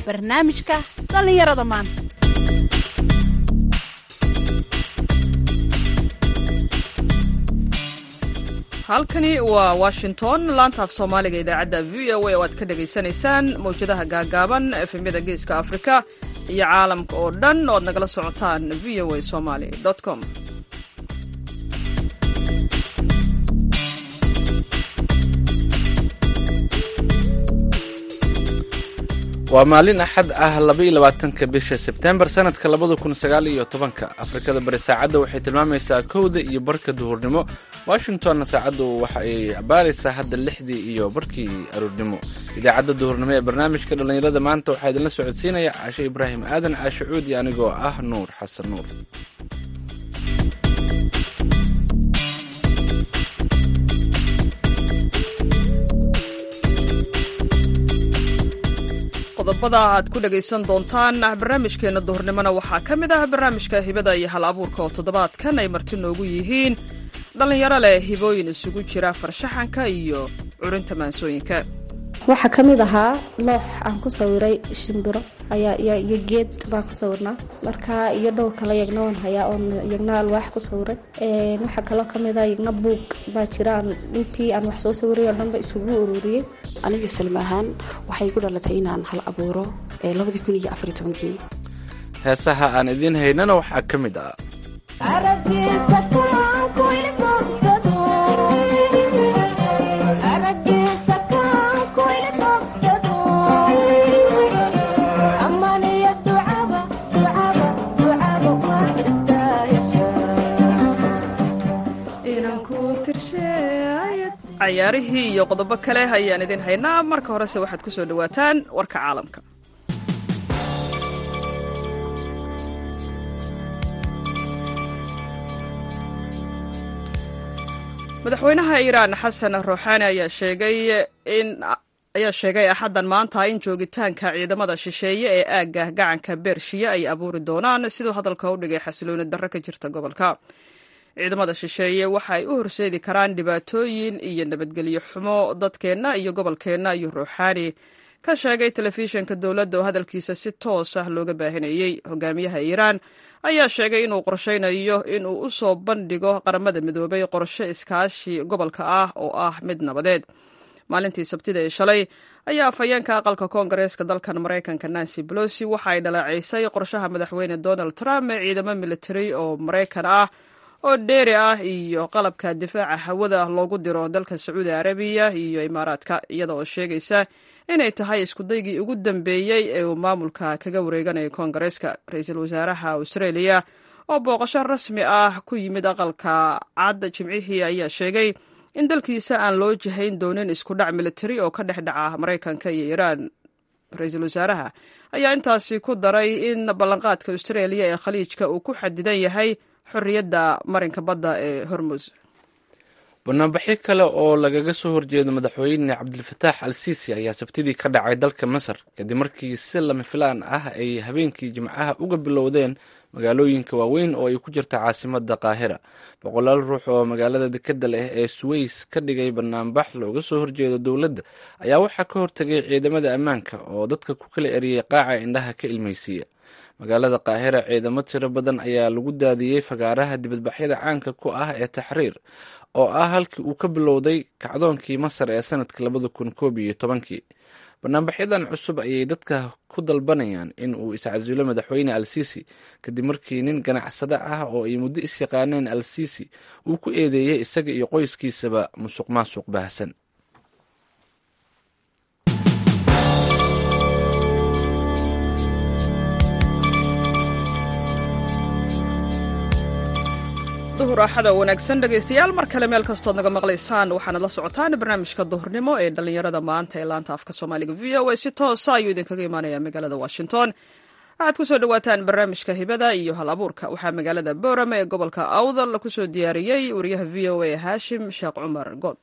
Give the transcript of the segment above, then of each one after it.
barnaamijka dhallinyarada maanta halkani waa washington laanta af soomaaliga idaacadda v o a oo aad ka dhagaysanaysaan mawjadaha gaagaaban efemyada geeska afrika iyo caalamka oo dhan oo aad nagala socotaan v o a somaly com waa maalin axad ah labaiyo labaatanka bisha sebtembar sanadka labada kun sagaal iyo tobanka afrikada bari saacadda waxay tilmaamaysaa kowda iyo barka duhurnimo washingtonna saacaddu waxa ay abaaraysaa hadda lixdii iyo barkii aroornimo idaacadda duhurnimo ee barnaamijka dhallinyarada maanta waxaa idinla socodsiinaya caashe ibraahim aadan caashe cuudi anigoo ah nuur xasan nuur qodobada aad ku dhagaysan doontaan barnaamijkeenna duhurnimona waxaa ka mid ah barnaamijka hibada iyo hal abuurka oo toddobaadkan ay marti noogu yihiin dhallinyaro leh hibooyin isugu jira farshaxanka iyo curinta maansooyinka waxaa ka mid ahaa loox aan ku sawiray shimbiro iyo geed baan ku sawirnaa marka iyo dhowr kale yagna waan hayaa oon yagna alwaax ku sawiray waxaa kaloo kamid ah yagna buug baa jira aan intii aan wax soo sawiray oo dhanba isugu ururiyey aniga salma ahaan waxay ku dhalatay inaan hal abuuro labadii kun iyo afar tobankii heesaha aan idiin haynana waxaa ka mid ah cayaarihii iyo qodobo kale ayaan idin haynaa marka horese waxaad ku soo dhowaataan warka caalamka madaxweynaha iiraan xasan ruuxaani ayaa sheegay in ayaa sheegay axaddan maanta in joogitaanka ciidamada shisheeye ee aagga gacanka beershiya ay abuuri doonaan siduu hadalka u dhigay xasilooni darro ka jirta gobolka ciidamada shisheeye waxa ay u horseedi karaan dhibaatooyin iyo nabadgelyo xumo dadkeenna iyo gobolkeenna ayuu ruuxaani ka sheegay telefishinka dowladda oo hadalkiisa si toos ah looga baahinayey hogaamiyaha iiraan ayaa sheegay inuu qorshaynayo inuu u soo bandhigo qaramada midoobay qorshe iskaashi gobolka ah oo ah mid nabadeed maalintii sabtida ee shalay ayaa afhayeenka aqalka koongareeska dalkan maraykanka nancy bolosi waxa ay dhaleecaysay qorshaha madaxweyne donald trump ee ciidamo militari oo maraykan ah oo dheeri ah iyo qalabka difaaca hawada loogu diro dalka sacuudi arabiya iyo imaaraadka iyada oo sheegaysa inay tahay iskudaygii ugu dambeeyey ee uu maamulka kaga wareeganayo koongareeska ra-iisul wasaaraha australia oo booqasho rasmi ah ku yimid aqalka cad jimcihii ayaa sheegay in dalkiisa aan loo jihayn doonin iskudhac militari oo ka dhex dhaca maraykanka iyo iiraan ra-iisul wasaaraha ayaa intaasi ku daray in ballanqaadka australia ee khaliijka uu ku xadidan yahay xorriyadda marinka badda ee hormuz banaanbaxyo kale oo lagaga soo horjeedo madaxweyne cabdilfataax al siisi ayaa sabtidii ka dhacay dalka masar kadib markii si lama filaan ah ay habeenkii jimcaha uga bilowdeen magaalooyinka waaweyn oo ay ku jirta caasimada qaahira boqolaal ruux oo magaalada dekeda leh ee suweys ka dhigay banaanbax looga soo horjeedo dowladda ayaa waxaa ka hortagay ciidamada ammaanka oo dadka ku kala eriyey qaaca indhaha ka ilmaysiiya magaalada qaahira ciidamo tiro badan ayaa lagu daadiyey fagaaraha dibadbaxyada caanka ku ah ee taxriir oo ah halkii uu ka bilowday kacdoonkii masar ee sanadka labada kun koob iyo tobankii banaanbaxyadan cusub ayay dadka ku dalbanayaan in uu iscasulo madaxweyne al siisi kadib markii nin ganacsade ah oo ay muddo isyaqaaneen al siisi uu ku eedeeyey isaga iyo qoyskiisaba musuq maasuq baahsan duhur axada wanaagsan dhegaystayaal mar kale meel kastood naga maqlaysaan waxaanad la socotaan barnaamijka duhurnimo ee dhallinyarada maanta ee laanta afka soomaaliga v o a si toosa ayuu idinkaga imaanaya magaalada washington waxaad ku soo dhowaataan barnaamijka hibada iyo hal abuurka waxaa magaalada boorame ee gobolka awdal kusoo diyaariyey wariyaha v o a haashim sheekh cumar good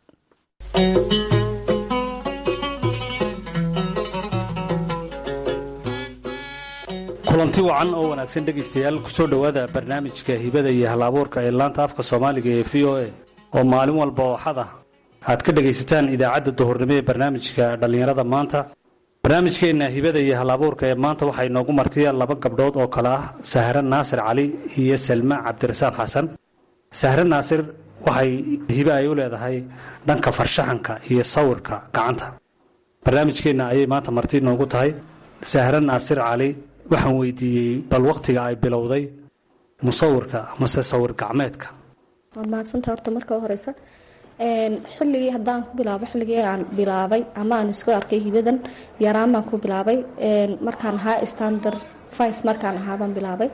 kulanti wacan oo wanaagsan dhegaystayaal kusoo dhowaada barnaamijka hibada iyo hal-abuurka ee laanta afka soomaaliga ee v o a oo maalin walba oo xad ah aad ka dhegaysataan idaacadda duhurnimo ee barnaamijka dhallinyarada maanta barnaamijkeenna hibada iyo halabuurka ee maanta waxaa inoogu martiya laba gabdhood oo kale ah sahre naasir cali iyo salma cabdirasaaq xasan sahre naasir waxay hibe ay u leedahay dhanka farshaxanka iyo sawirka gacanta barnaamijkeenna ayay maanta marti inoogu tahay sahre naasir cali waxaan weydiiyey bal wakhtiga ay bilowday musawirka amase sawir gacmeedka waad mahadsanta horta marka horeysa xilligii haddaan ku bilaabo xilligii aan bilaabay ama aan isku arkay hibadan yaraan baan ku bilaabay markaan ahaa standard five markaan ahaa baan bilaabay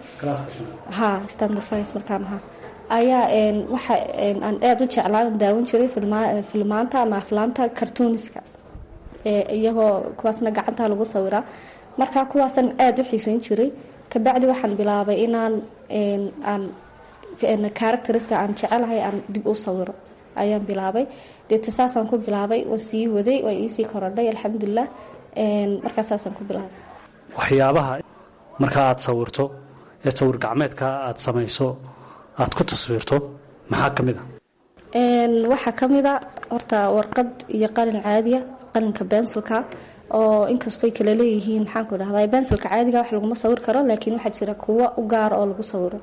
ha standard five markaan ahaa ayaa waxa aan aada u jeclaa daawan jiray filmaanta ama aflaamta cartooniska iyagoo kuwaasna gacanta lagu sawiraa marka kuwaasaan aada u xiiseyn jiray kabacdi waxaan bilaabay inaan aan characteriska aan jecelahay aan dib u sawiro ayaan bilaabay deeta saasaan ku bilaabay oo sii waday oo iisii korodhay alxamdulilah markaa saasaan ku bilaabay waxyaabaha marka aad sawirto ee sawir gacmeedka aad samayso aad ku taswiirto maxaa ka mid a waxaa ka mid a horta warqad iyo qalin caadiya qalinka bensilka oo inkastooy kala leeyihiin maxaanku dhahda bensilka caadiga wax laguma sawir karo laakiin waxaa jira kuwo u gaara oo lagu sawiro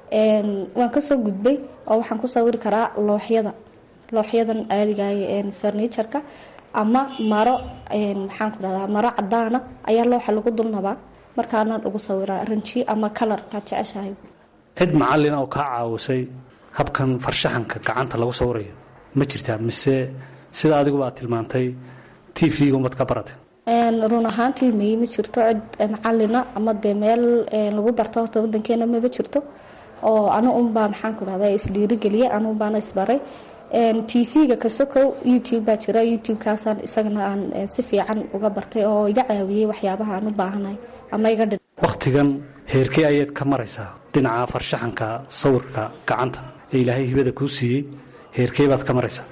waan kasoo gudbay oo waxaan ku sawiri karaa looxyada looxyadan caadigaay farniturka ama maro maxaanku dhahdaa maro cadaana ayaa looxa lagu dulnabaa markaana lagu sawiraa ranji ama kalarkaad jeceshahay cid macalin oo kaa caawisay habkan farshaxanka gacanta lagu sawirayo ma jirtaa mise sida adiguba aad tilmaantay t v-ga umad ka baratay run ahaantii may ma jirto cid macalina ama dee meel lagu barto horta wadankeena maba jirto oo anu unbaa maxaanku dhahda isdhiirigeliya anu unbaana isbaray t v-ga kasokow youtube baa jira youtube-kaasaan isagana aan si fiican uga bartay oo iga caawiyey waxyaabaha aan u baahanahay ama iga dhi wakhtigan heerkee ayaad ka maraysaa dhinaca farshaxanka sawirka gacanta ee ilaahay hibada kuu siiyey heerkee baad ka maraysaa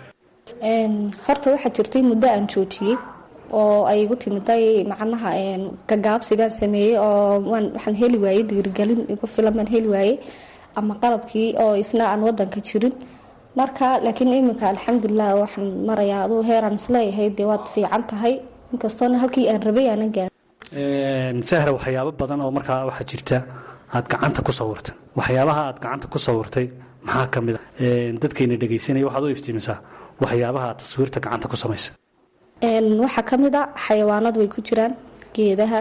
horta waxaa jirtay muddo aan joojiyey oo ay igu timiday macnaha gagaabsi baan sameeyey oo waxaan heli waayey dhiirigelin igu filan baan heli waayey ama qalabkii oo isna aan wadanka jirin marka laakiin iminka alxamdulilah waxaan marayaa aduu heeraan isleeyahay dee waad fiican tahay inkastoona halkii aan rabay aanan gaarin sahra waxyaabo badan oo markaa waxaa jirta aad gacanta ku sawirtay waxyaabaha aad gacanta ku sawirtay maxaa ka mid a dadkayna dhegaysanaya waxaad u iftiimisaa waxyaabaha aad taswiirta gacanta ku samaysa waxaa ka mid a xayawaanad way ku jiraan geedaha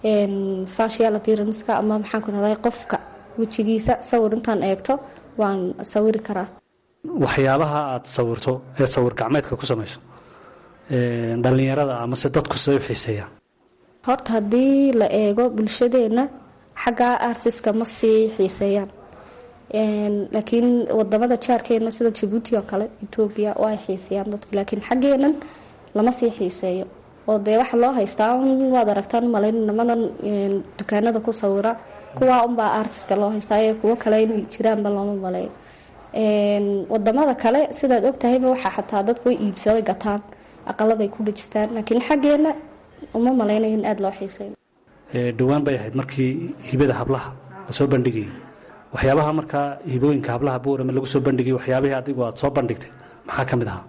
facial appearanska ama maxaanku dhahday qofka wejigiisa sawir intaan eegto waan sawiri karaa waxyaabaha aad sawirto ee sawir gacmeedka ku samayso dhallinyarada amase dadku siday u xiiseeyaan horta haddii la eego bulshadeena xagga artiska ma sii xiiseeyaan laakiin wadamada jaarkeena sida jabuuti oo kale etoobiya oo ay xiiseeyaan dadka laakiin xaggeenan lama sii xiiseeyo oo dee waxa loo haystaa waad aragtaan umalayn nimadan dukaanada ku sawira kuwaa unbaa artiska loo haystaa ee kuwo kale inay jiraanba looma maleeyo wadamada kale sidaad ogtahayba waxaa xataa dadku way iibsa way gataan aqaladay ku dhejistaan laakiin xaggeena uma malaynayo in aada loo xiiseeyo dhowaan bay ahayd markii hibada hablaha lasoo bandhigayay waxyaabaha markaa hibooyinka hablaha buurama lagu soo bandhigay waxyaabihii adigu aad soo bandhigtay maxaa ka mid ahaa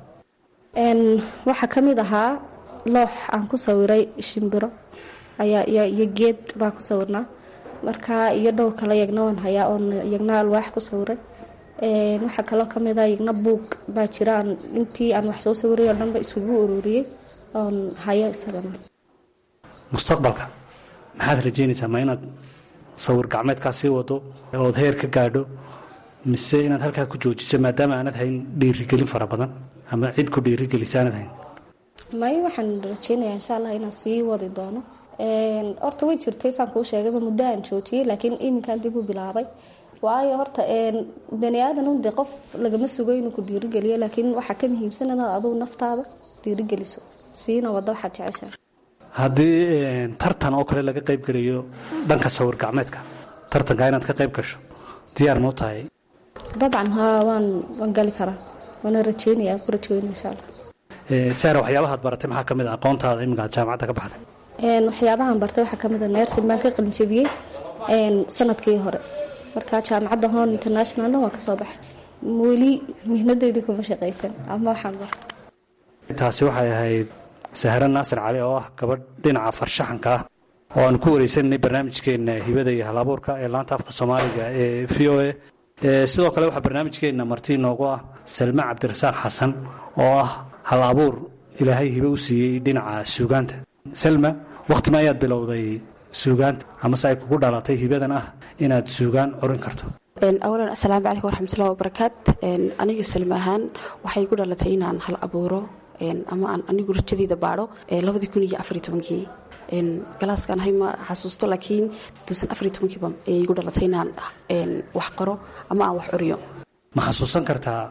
waxaa ka mid ahaa loox aan ku sawiray shimbiro ayaa iyo geed baan ku sawirnaa markaa iyo dhowr kale yagna waan hayaa oon yagna alwaax ku sawiray waxaa kaloo kamid a yagna buug baa jira aan intii aan wax soo sawiray oo dhanba isugu ururiyey oon hayo isagana mustaqbalka maxaad rajeynaysaa ma inaad sawir gacmeedkaa sii wado ood heer ka gaadho mise inaad halkaa ku joojiso maadaama aanad hayn dhiirigelin fara badan ama cid ku dhiirigelisa aanad hayn may waxaan rajeynayaa insha allah inaan sii wadi doono horta way jirtay saan kuu sheegayba muddo aan joojiyey laakiin iminkaan dib u bilaabay waayo horta bani aadan de qof lagama sugo inuu ku dhiirigeliyo laakiin waxaa ka muhiimsan inaad adugu naftaada dhiirigeliso siina wado waxaad jeceshahay haddii tartan oo kale laga qayb gelayo dhanka sawir gacmeedka tartanka inaad ka qayb gasho diyaar mau tahay dabcan haa waan waan gali karaa waana rajeynaya ku rajeynaya insha allah sahra waxyaabahaad baratay maxaa ka mid a aqoontaada iminka aad jaamacadda ka baxday waxyaabahan bartay waxaa kamid a nersin baan ka qalinjabiyey sanadkii hore marka jaamacadda hon internationalna waan kasoo baxay weli mihnadeydii kuma shaqaysan ama waxaan bar taasi waxay ahayd sahre naasir cali oo ah gabadh dhinaca farshaxanka ah oo aanu ku wareysananay barnaamijkeenna hibada iyo halabuurka ee laanta afka soomaaliga ee v o a sidoo kale waxaa barnaamijkeenna marti inoogu ah salme cabdirasaaq xasan oo ah hal abuur ilaahay hibe u siiyey dhinaca suugaanta salma wakhtima ayaad bilowday suugaanta amase ay kugu dhalatay hibadan ah inaad suugaan curin karto awalan asalaamu calaykum waraxmatullahi wabarakaat aniga salme ahaan waxay ku dhalatay inaan hal abuuro ama aan anigu rajadeyda baadho labadii kun iyo afariy tobankii galaaskaan hay ma xasuusto laakiin tuusan afariy tobankiiba ayay igu dhalatay inaan wax qoro ama aan wax curiyo ma xasuusan kartaa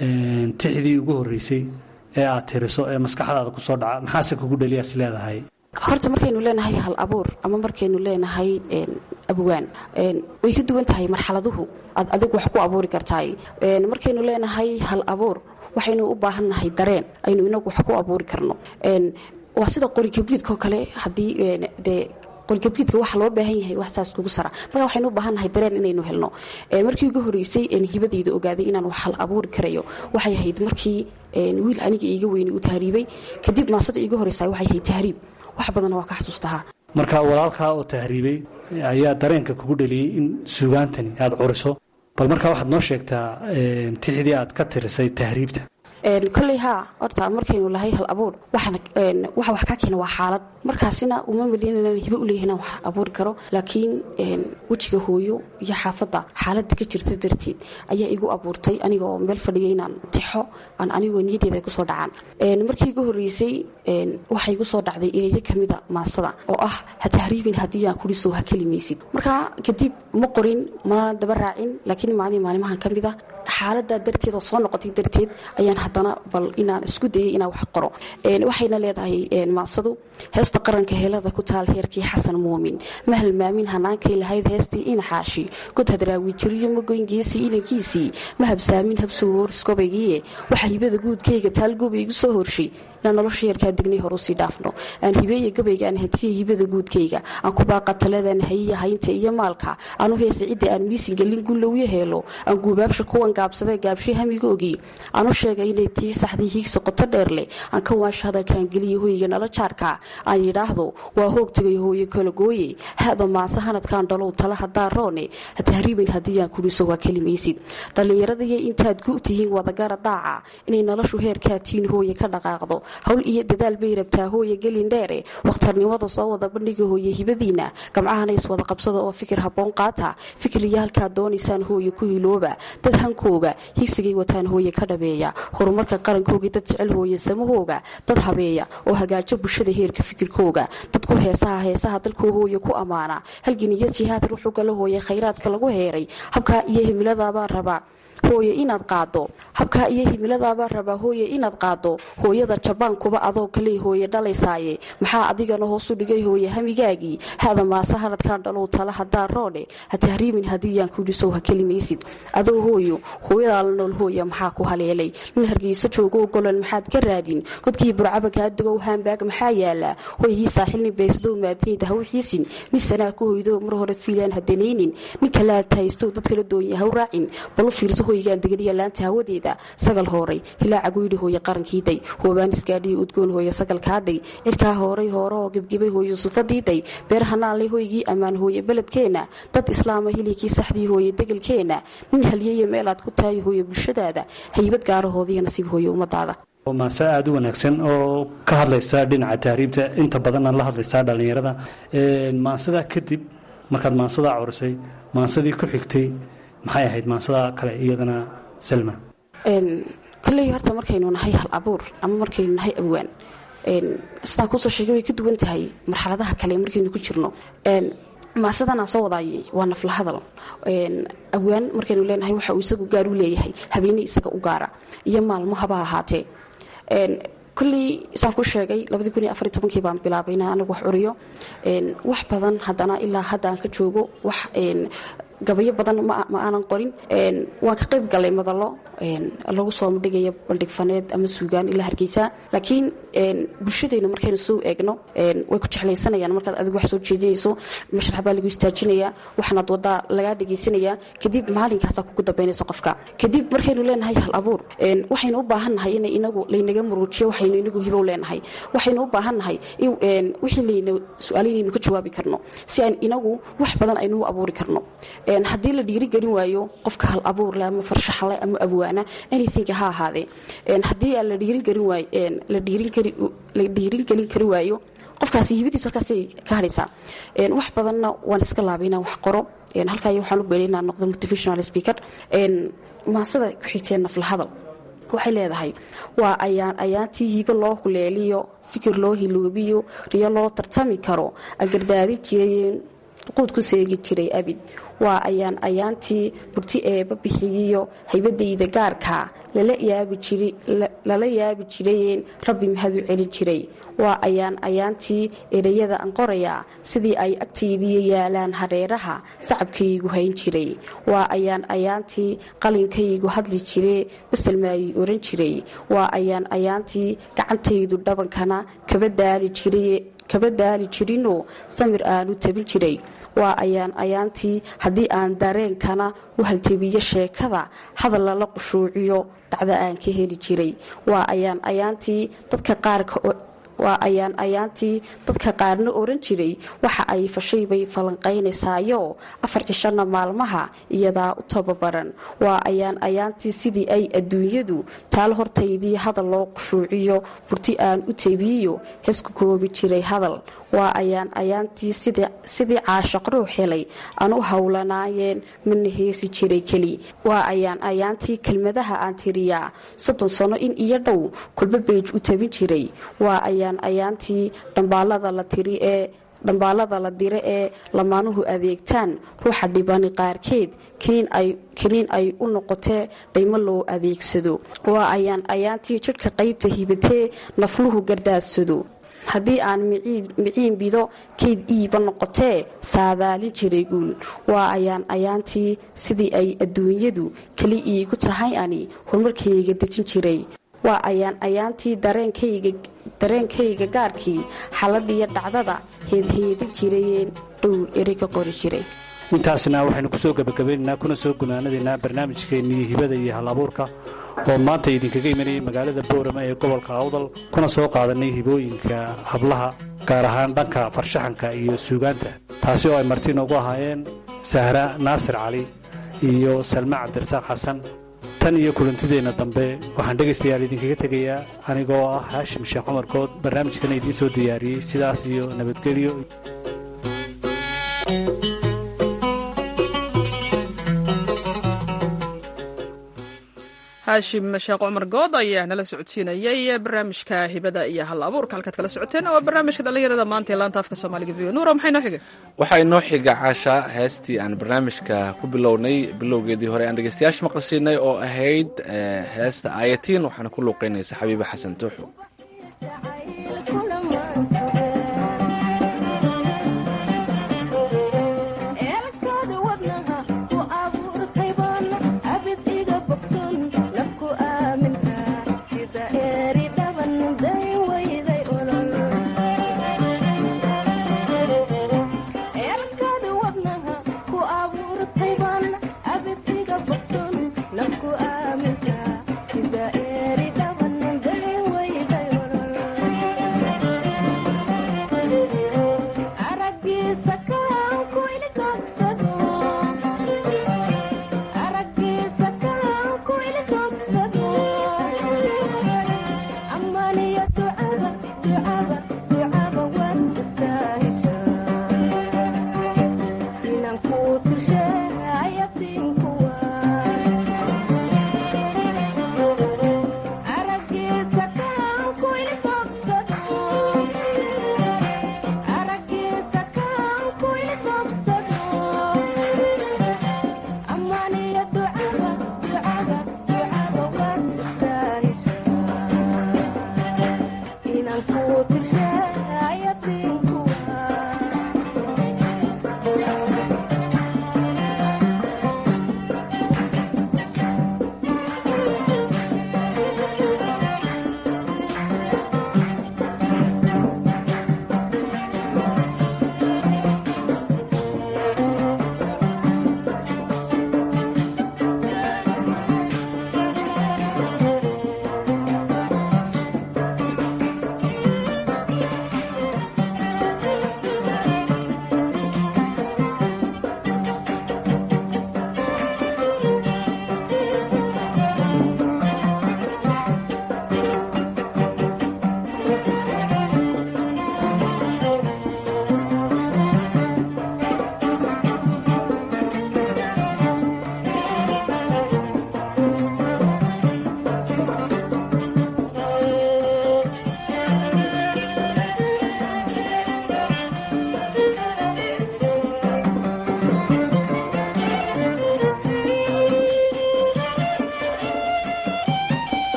tixdii ugu horreysay ee aad tiriso ee maskaxdaada ku soo dhaca maxaase kugu dheliyaas leedahay horta markaynu leenahay hal abuur ama markaynu leenahay abwaan way ka duwan tahay marxaladuhu aad adigu wax ku abuuri kartaay markaynu leenahay hal abuur waxaynu u baahannahay dareen aynu inagu wax ku abuuri karno waa sida qorikabliidkoo kale haddii dee qolgabgiidka waxa loo baahan yahay wax saas kugu sara marka waxaynu u baahannahay dareen inaynu helno markii ugu horreysay hibadayda ogaaday inaan wax hal abuuri karayo waxay ahayd markii wiil aniga iiga weyni u tahriibay kadib maasada iiga horreysa waxay ahayd tahriib wax badanna waa ka xasuustahaa marka walaalkaa oo tahriibay ayaa dareenka kugu dheliyey in suugaantani aada curiso bal markaa waxaad noo sheegtaa tixdii aad ka tirisay tahriibta koley haa horta markaynu lahay hal abuur waxa wax kaa keena waa xaalad markaasina uma malin inaan hibe u leeyahay inaan wax abuuri karo laakiin wejiga hooyo iyo xaafadda xaaladda ka jirta darteed ayaa igu abuurtay anigoo meel fadhiya inaan tixo aan anigoo niyadeeda ay kusoo dhacaan markii igu horreysay waxay igu soo dhacday ereyo kamida maasada oo ah ha tahriibin haddii aan kurisow ha kelimaysid markaa kadib ma qorin mana daba raacin laakiin maalin maalimahan ka mida xaaladaa darteed oo soo noqotay darteed ayaan haddana bal inaan isku dayay inaan wax qoro waxayna leedahay maasadu heesta qaranka heelada ku taal heerkii xasan muumin ma halmaamin hanaankay lahayd heestii inaxaashi god hadraawi jiriyo magoyngeesii inankiisii ma habsaamin habsuu hooriskobaygiie waxa hibada guudkayga taal goba igu soo horshay inaan nolosha yarkaa degnay hor usii dhaafno aan hibeeya gabayga aan hatiya hibada guudkayga aan ku baaqa taladan hayiya haynta iyo maalka aanu heesa cidda aan miisin gelin gullowyo heelo aan guubaabsha kuwan gaabsada gaabshay hamiga ogi aanu sheegay inay tii saxdii hiigsa qoto dheer leh aan ka waansha hadalkaan geliya hoyga nala jaarka aan yidhaahdo waa hoogtagay hooye kala gooye hada maase hanadkaan dhalow tala hadaa roone ha tahriibin haddii aan kuriso waa kelimaysid dhallinyaradiiyo intaad gu tihiin wadagara daaca inay noloshu heerkaa tiin hooye ka dhaqaaqdo hawl iyo dadaal bay rabtaa hooye gelin dheere wakhtarnimada soo wada bandhiga hooye hibadiina gamcahana iswada qabsada oo fikir habboon qaata fikir iyo halkaad doonaysaan hooye ku hilooba dad hankooga higsigay wataan hooye ka dhabeeya horumarka qarankoogii dad jecel hooye samahooga dad habeeya oo hagaajo bulshada heerka fikirkooga dadku heesaha heesaha dalkoo hooye ku ammaana halginiyo jihaad ruuxu gala hooye khayraadka lagu heeray habkaa iyo himiladaabaan rabaa hooye inaad qaado habkaa iyo himiladaabaa rabaa hooye inaad qaado hooyada jabaankuba adoo kaley hooye dhalaysaaye maxaa adigana hoosu dhigay hooye hamigaagii hada maase hanadkaan dhalow tala hadaa roone ha tahriimin haddiiyaan kudhisow ha kelimaysid adoo hooyo hooyadaa la nool hooya maxaa ku haleelay nin hargeyso joogo golan maxaad ka raadin godkii burcaba kaa dugow haambaag maxaa yaala hoygii saaxilnin beysdow maadinayda ha u xiisin nin sanaa ku hoydo mar hore fiilaan hadanaynin nin kalaad haystow dad kala doonya ha u raacin balu fiirso hoygaan degaliya laanta hawadeeda sagal hooray hilaaca guyidhi hooye qarankiiday hoobaanisgaadhiyo udgoon hooye sagalkaaday cirkaa hooray hoorahoo gebgebay hooye sufadiiday beer hanaanley hoygii ammaan hooye beledkeenna dad islaama hilikii saxdii hooye degelkeenna nin halyeeya meelaad ku tahay hooye bulshadaada haybad gaarahoodiiyo nasiib hooye ummadaada maase aada u wanaagsan oo ka hadlaysa dhinaca tahriibta inta badanna la hadlaysaa dhallinyarada maansadaa kadib markaad maansadaa curisay maansadii ku xigtay maxay ahayd maansadaa kale iyadana salma koley horta markaynu nahay hal abuur ama markaynu nahay abwaan sidaan kuusoo sheegay way ka duwan tahay marxaladaha kale markaynu ku jirno maasadan aan soo wadaayay waa nafla hadal abwaan markaynu leenahay waxa uu isagu gaar u leeyahay habeene isaga u gaara iyo maalmo haba ahaatee koley saan ku sheegay kii baan bilaabay inaan anigu wax curiyo wax badan haddana ilaa hadda aan ka joogo wax gabayo badan ma aanan qorin waan ka qayb galay madallo lagu soo dhigayo bandhig faneed ama suugaan ilaa hargeysa laakiin bulshadeyna markaynu soo eegno way ku jeclaysanayaan markaad adigu wax soo jeedinayso mashrax baa lagu istaajinaya waxaanaad wadaa lagaa dhegaysanaya kadib maalinkaasaa kugu dambaynaysa qofka kadib markaynu leenahay hal abuur waxaynu u baahannahay in inagu laynaga muruujiyo waxaynu inagu hibow leenahay waxaynu u baahannahay wixii layna su-aalo inaynu ka jawaabi karno si aan inagu wax badan aynu u abuuri karno haddii la dhiirigelin waayo qofka hal abuurle ama farshaxle ama abwaana anything ha ahaadee haddii aan la dhiiringelin kari waayo qofkaasi hibadiisu halkaasay ka hadhaysaa wax badanna waan iska laabay inaan wax qoro halkaayo waxaan u beelay inaan noqdo motivational speaker maasada ku xigteen naflahadal waxay leedahay waa ayaan ayaantii hibo loo huleeliyo fikir loo hiloobiyo riyo loo tartami karo agardaadi jirayeen quud ku seegi jiray abid waa ayaan ayaantii burti eeba bixiyiyo haybadayda gaarka lala yaabi jirayeen rabbi mahadu celin jiray waa ayaan ayaantii ereyada aan qorayaa sidii ay agtaydiiyo yaalaan hareeraha sacabkaygu hayn jiray waa ayaan ayaantii qalinkaygu hadli jiree baselmaayii oran jiray waa ayaan ayaantii gacantaydu dhabankana kaba daali jiray kaba daali jirinoo samir aanu tabin jiray waa ayaan ayaantii haddii aan dareenkana u haltebiyo sheekada hadal lala qushuuciyo dhacda aan ka heli jiray waa ayaan ayaantii dadka qaarka waa ayaan ayaantii dadka qaarna oran jiray waxa ay fashay bay falanqaynaysaayo afar cishana maalmaha iyadaa u tababaran waa ayaan ayaantii sidii ay adduunyadu taal hortaydii hadal loo qushuuciyo burti aan u tabiiyo heesku koobi jiray hadal waa ayaan ayaantii sidii caashaq ruux helay aan u howlanaayeen mana heesi jiray keli waa ayaan ayaantii kelmadaha aan tiriyaa soddon sano in iyo dhow kulba beej u tabin jiray waa ayaan ayaantii dhambaalada la tiri ee dhambaalada la dire ee lamaanuhu adeegtaan ruuxa dhibani qaarkeed kiniin ay u noqotee dhaymo loo adeegsado waa ayaan ayaantii jidhka qaybta hibatee nafluhu gardaadsado haddii aan miciin bido kayd iiba noqotee saadaalin jiray guul waa ayaan ayaantii sidii ay adduunyadu keli iigu tahay ani horumarkayga dejin jiray waa ayaan ayaantii dareenkayga gaarkii xaladiyo dhacdada heedheedi jirayeen dhowr eri ka qori jiray intaasna waxaynu ku soo gebagabaynaynaa kuna soo gunaanadaynaa barnaamijkeennii hibada iyo hal abuurka oo maanta idinkaga imanayay magaalada boorama ee gobolka awdal kuna soo qaadanay hibooyinka hablaha gaar ahaan dhanka farshaxanka iyo suugaanta taasi oo ay marti noogu ahaayeen sahra naasir cali iyo salma cabdirasaaq xasan tan iyo kulantideenna dambe waxaan dhegaystayaal idinkaga tegayaa anigoo ah haashim sheekh cumar good barnaamijkana idiin soo diyaariyey sidaas iyo nabadgelyo haashim sheekh cumar good ayaa nala socodsiinayay barnaamijka hibada iyo hal abuurka halkaad kala socoteen waa barnaamijka dhallinyarada maanta ee laanta afka soomaaliga v nuura maxay noo xiga waxaa inoo xiga caasha heestii aan barnaamijka ku bilownay bilowgeedii hore aan dhegeystayaasha maqlisiinay oo ahayd heesta aayatiin waxaana ku luuqeynaysa xabiibe xasan tuuxu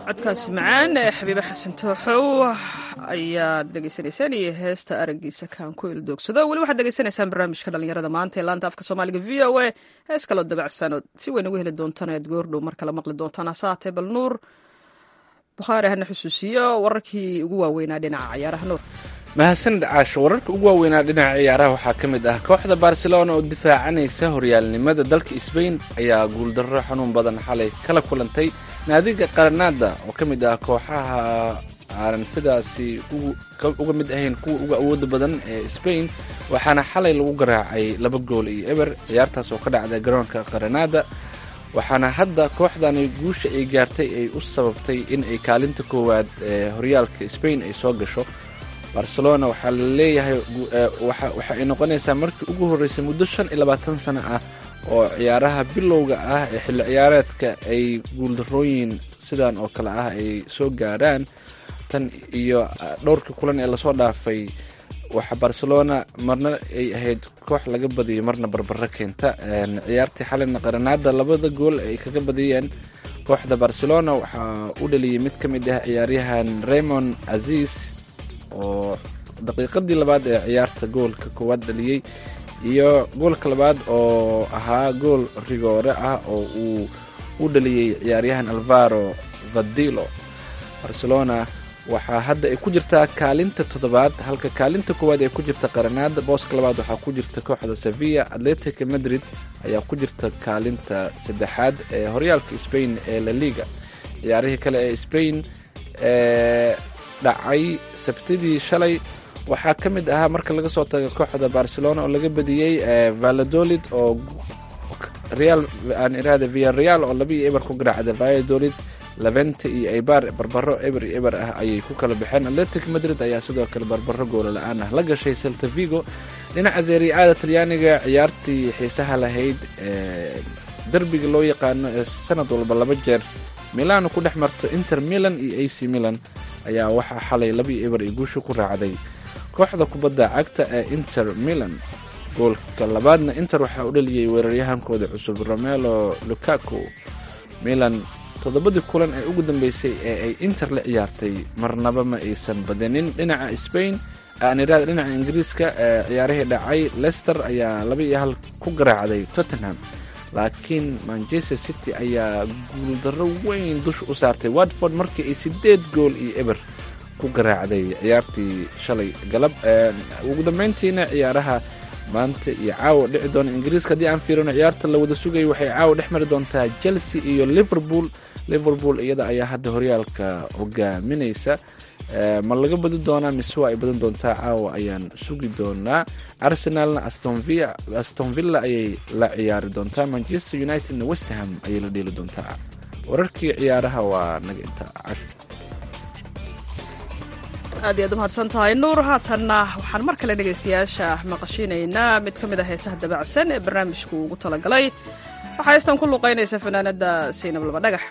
codkaasi macaan ee xabiibe xasan tooxow ayaad dhegeysanaysaan iyo heesta aragiisa kaan ku ildoogsado weli waxaad dhegeysanaysaan barnaamijka dhalinyarada maanta ee laanta afka soomaaliga v o a hees kaloo dabacsan ood si weyn uga heli doontaan aad goordhow mar kale maqli doontaan hase haatee bal nuur bukhaari hana xusuusiyo wararkii ugu waaweynaa dhinaca cayaaraha nuur mahadsanid caasho wararka ugu waaweynaa dhinaca ciyaaraha waxaa ka mid ah kooxda barcelona oo difaacanaysa horyaalnimada dalka sbain ayaa guuldarro xanuun badan xalay kala kulantay naadiga qaranaada oo ka mid ah kooxaha aanan sidaasi uga mid ahayn kuwa uga awooda badan ee sbain waxaana xalay lagu garaacay laba gool iyo eber ciyaartaas oo ka dhacday garoonka qaranaada waxaana hadda kooxdani guusha ay gaartay ay u sababtay in ay kaalinta koowaad ee horyaalka sbain ay soo gasho barcelona waxaa la leeyahay waxa ay noqonaysaa markii ugu horreysay muddo shan iyo labaatan sano ah oo ciyaaraha bilowga ah ee xilli ciyaareedka ay guuldarooyin sidan oo kale ah ay soo gaaraan tan iyo dhowrkii kulan ee lasoo dhaafay waxa barcelona marna ay ahayd koox laga badiyay marna barbaro keenta ciyaartii xalina qaranaada labada gool ay kaga badiyeen kooxda barcelona waxaa u dhaliyey mid ka mid ah ciyaaryahan raymond aziz oo daqiiqadii labaad ee ciyaarta goolka koowaad dhaliyey iyo goolka labaad oo ahaa gool rigoore ah oo uu u dhaliyey ciyaaryahan alvaro vadilo barcelona waxaa hadda ay ku jirtaa kaalinta toddobaad halka kaalinta koowaad ay ku jirta qaranaada booska labaad waxaa ku jirta kooxda sevilla atletica madrid ayaa ku jirta kaalinta saddexaad ee horyaalka spain ee la liga ciyaarihii kale ee spain ee dhacay sabtidii shalay waxaa ka mid ahaa marka laga soo tago kooxda barcelona oo laga badiyey valladolid oo real aan iraada via real oo laba iyo eber ku garaacda valladolid levente iyo eibar barbaro eber iyo eber ah ayay ku kala baxeen atletic madrid ayaa sidoo kale barbaro goola la-aan ah la gashay celta vigo dhinaca zeeriacada talyaaniga ciyaartii xiisaha lahayd ee derbiga loo yaqaano ee sanad walba laba jeer milano ku dhex marto inter milan iyo a c milan ayaa waxaa xalay laba iyo eber ay guusha ku raacday kooxda kubadda cagta ee inter milan goolka labaadna inter waxaa u dhaliyey weeraryahankooda cusub romelo lukaku milan toddobadii kulan ee ugu dambeysay ee ay inter la ciyaartay marnaba ma aysan badinin dhinaca spain aaniraada dhinaca ingiriiska ee ciyaarihii dhacay lester ayaa laba iyo hal ku garaacday tottenham laakiin manchester city ayaa guuldarro weyn dusha u saartay watford markii ay sideed gool iyo eber ku garaacday ciyaartii shalay galab ugu dambeyntiina ciyaaraha maanta iyo caawa dhici doona ingiriiska haddii aan fiirino ciyaarta la wada sugayay waxay caawa dhex mari doontaa chelsea iyo liverpool liverpool iyada ayaa hadda horyaalka hogaaminaysa ma laga badi doonaa mise waa ay badan doontaa caawa ayaan sugi doonaa arsenalna aston villa ayay la ciyaari doontaa manchester unitedna westham ayay la dheeli doontaa wararkii ciyaaraha waa naga intaa aad iyaad umahadsan tahay nuur haatanna waxaan mar kale dhegaystayaasha maqashinaynaa mid ka mid a heesaha dabacsan ee barnaamijku ugu talagalay waxaa heystan ku luqaynaysa fanaanada saynab laba dhagax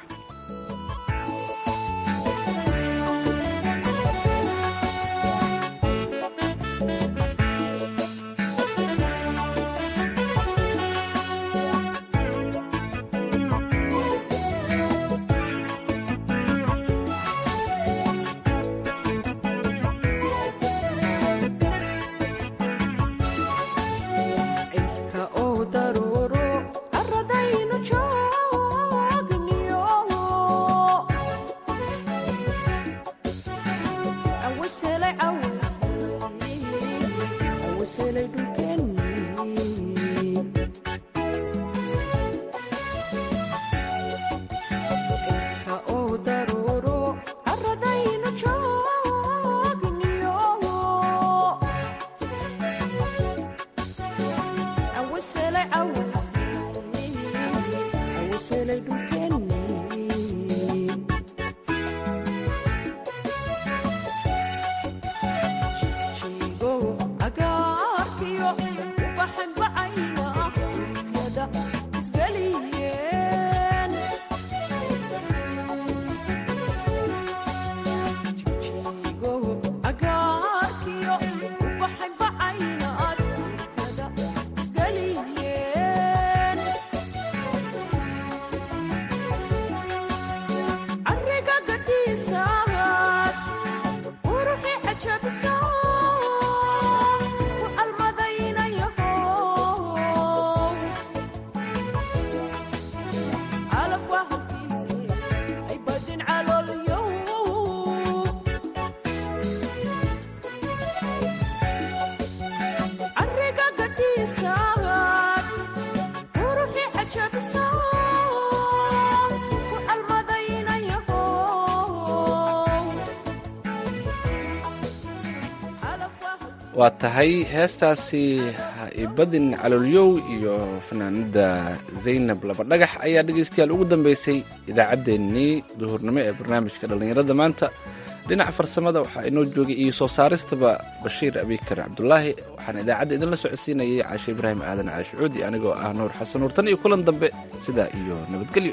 waa tahay heestaasi ibadin caloolyow iyo fanaanada zaynab labadhagax ayaa dhegaystayaal ugu dambeysay idaacaddeenii duhurnimo ee barnaamijka dhallinyarada maanta dhinaca farsamada waxaa inoo joogay iyo soo saaristaba bashiir abikar cabdulaahi waxaan idaacadda idinla socodsiinayay caashe ibraahim aadan caashicuudi anigoo ah nuur xasan nuur tan iyo kulan dambe sidaa iyo nabadgelyo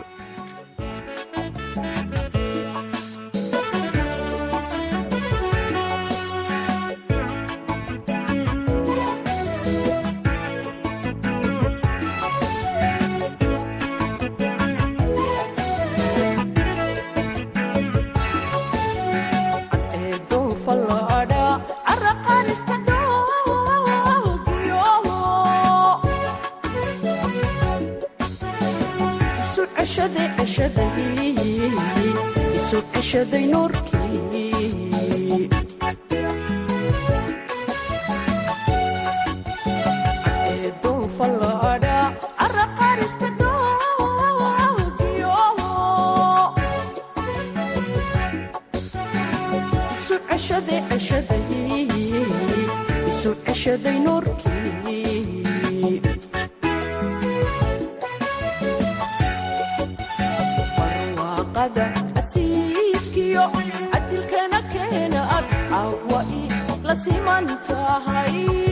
adilkana keena ag cawa la siman tahay